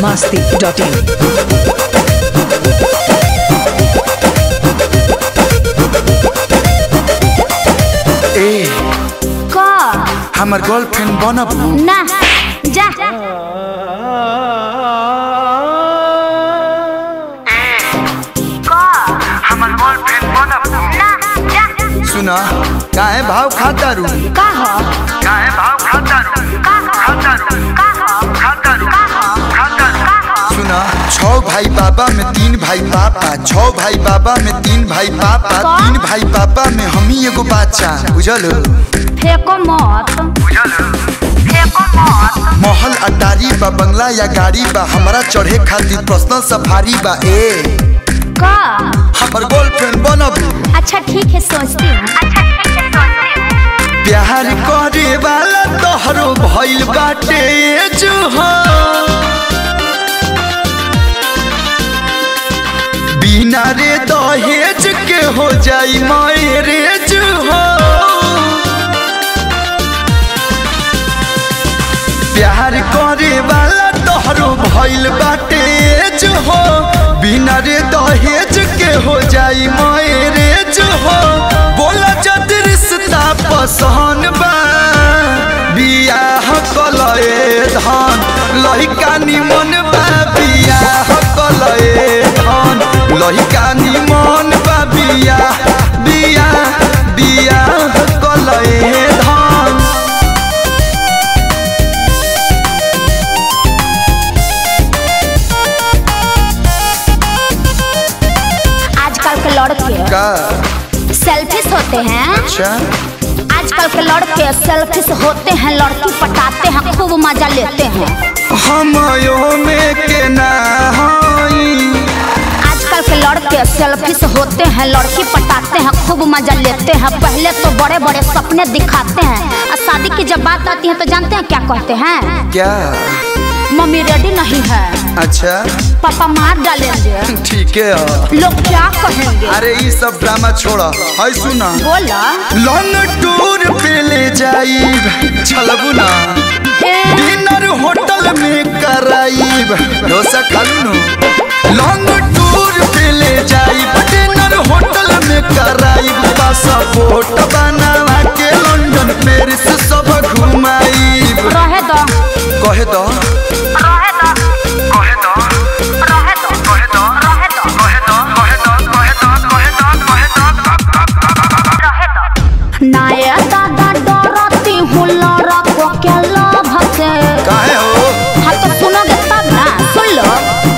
masti.in. ए का हमर girlfriend बनब ना जा हमर गर्लफ्रेंड बनब ना जा सुना काहे भाव खाता रू का हो काहे भाव खाता रू का हो खाता रू का हो खाता रू का हो खाता रू का हो सुना छह भाई बाबा में तीन भाई पापा छह भाई बाबा में तीन भाई पापा का? तीन भाई पापा में हम ही एगो बच्चा बुझल फेंको मत बुझल फेंको मत महल अटारी बा बंगला या गाड़ी बा हमरा चढ़े खातिर पर्सनल सफारी बा ए का हमर गर्लफ्रेंड बनब अच्छा ठीक है सोचती हूँ अच्छा ठीक है सोचती हूँ प्यार करे वाला तोहरो भइल बाटे जो हो बिना रे दहेज के हो जाई मैरेज हो प्यार करे वाला तोहरो भइल बाटे जो हो बिना रे दहेज के हो जाई मैरेज हो बोला जद रिश्ता पसंद बा बियाह कलए धन लहिका निमन बा बियाह कलए धन लहिका निमन बा बियाह बियाह बियाह कलए धन आजकल के लड़के का सेल्फिश होते हैं अच्छा आजकल के लड़के सेल्फिश होते हैं लड़की पटाते हैं खूब मजा लेते हैं हमयो में के ना हई आजकल के लड़के सेल्फिश होते हैं लड़की पटाते हैं खूब मजा लेते हैं पहले तो बड़े बड़े सपने दिखाते हैं और शादी की जब बात आती है तो जानते हैं क्या कहते हैं क्या मम्मी रेडी नहीं है अच्छा पापा मार डालेंगे ठीक है लोग क्या कहेंगे अरे ये सब ड्रामा छोड़ा है सुना बोला लॉन्ग टूर पे ले जाइब चलबू ना ए, डिनर होटल में कराइब डोसा खालू नु लॉन्ग टूर पे ले जाइब डिनर होटल में कराइब पासपोर्ट बनावा के लंदन पेरिस सब घुमाइब रहे दो कहे तो रहे दो कहे तो रहे दो कहे तो रहे दो कहे तो कहे तो कहे तो कहे तो कहे तो नाया दादा डरती हूँ लड़को के लोभ से काहे हो हाँ तो सुनोगे तब ना सुन लो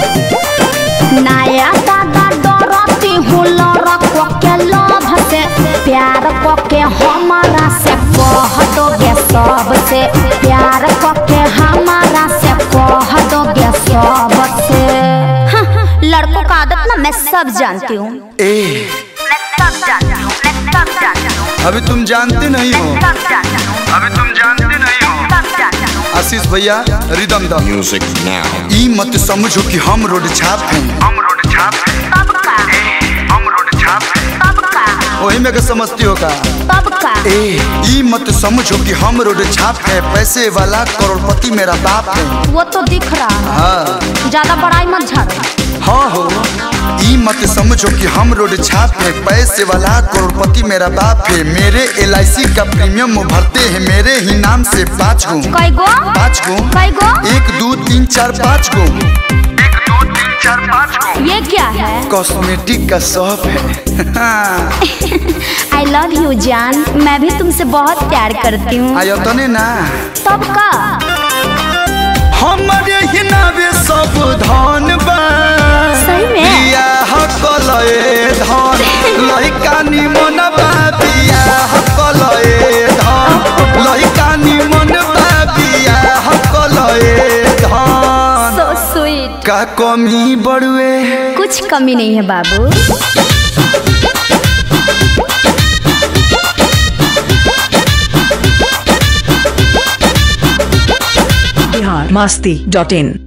नाया दादा डरती हूँ लड़को के लोभ से प्यार को के हमारा से कह दोगे सबसे प्यार को के हमारा से कह दोगे सबसे हाँ, लड़कों का आदत ना मैं सब जानती हूँ ए मैं सब जानती हूँ मैं सब जानती हूँ अभी तुम जानते नहीं हो सब जानती हूँ अभी तुम जानते नहीं हो सब जानती हूँ आशीष भैया रिदम द Music now. ई मत समझो कि हम रोड छाप हैं हम रोड छाप हैं सबका हम रोड छाप हैं सबका वही में के समझती हो का सबका ए ई मत समझो कि हम रोड छाप है पैसे वाला करोड़पति मेरा बाप है वो तो दिख रहा है हाँ ज्यादा बड़ाई मत झाड़ो हाँ हो ई मत समझो कि हम रोड छाप है पैसे वाला करोड़पति मेरा बाप है मेरे एल का प्रीमियम भरते हैं मेरे ही नाम से पाँच गो कई गो पाँच गो कई गो एक दो तीन चार पाँच गो एक दो तीन चार पाँच गो ये क्या है कॉस्मेटिक का शॉप है आई लव यू जान मैं भी तुमसे बहुत प्यार करती हूँ आयो तने ना तब का हमारे ही नावे सब धन बा सही में? बियाह कलए धन लइका निमन बा बियाह कलए धन लइका निमन बा बियाह कलए धन सो स्वीट का कमी बड़ुए कुछ कमी नहीं है बाबू Bihar masti.in.